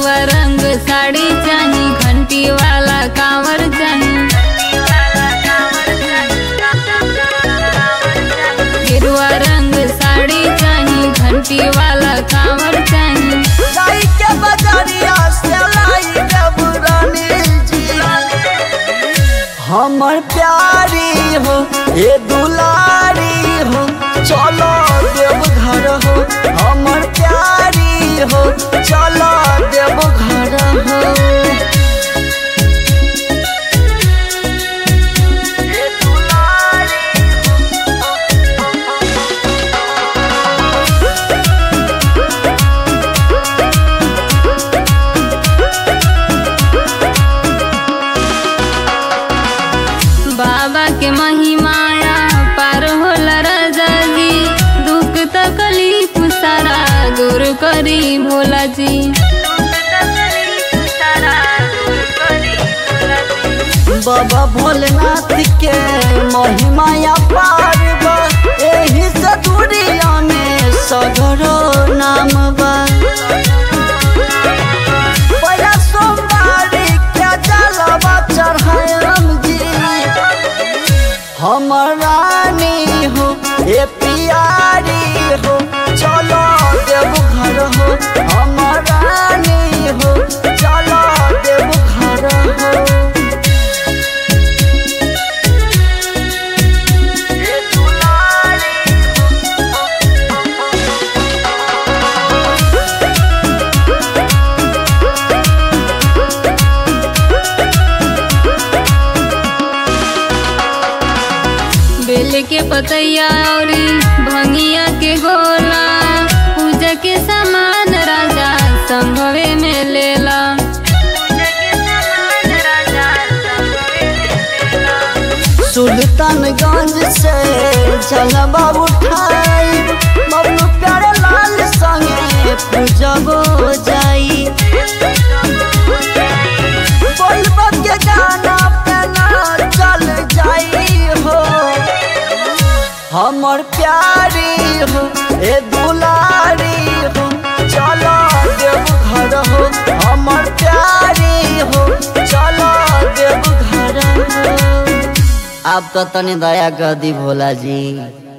गेरुआ रंग साड़ी चाही घंटी वाला कांवर चाही गेरुआ रंग साड़ी चाही घंटी वाला कांवर चाही जाई के बजरिया से लाई देवरानी जी हमर प्यारी हो ए दुलारी हो चलो देव घर हो हमर प्यारी हो चलो देव घर हो ए दुलारी बाबा के महिमाया पार होला राजा जी दुख तकलीफ सारा दूर करी भोला जी बाबा भोलेनाथ के महिमा पार बा एही से दुनिया में सगरो नाम बा पहिला सोमवारी के जलवा चढ़ायम जी हमर रानी हो ए पियारी हो चलो देव घर हो हमर रानी हो चलो देव घर हो ए दुलारी बेल के पतैया औरी भंगिया के गोला पूजा के सामान राजा संभवे में लेला सुल्तानगंज से जलवा उठाई बबलू प्यारे लाल संगे पूजबो जाई बोलबो के गाना पे ना चल जाई हो हमर प्यारी हो ए दुलारी हो चलो देव घर हो हमर प्यारी हो चलो देव घर हो आप तो तनी दया कर दी भोला जी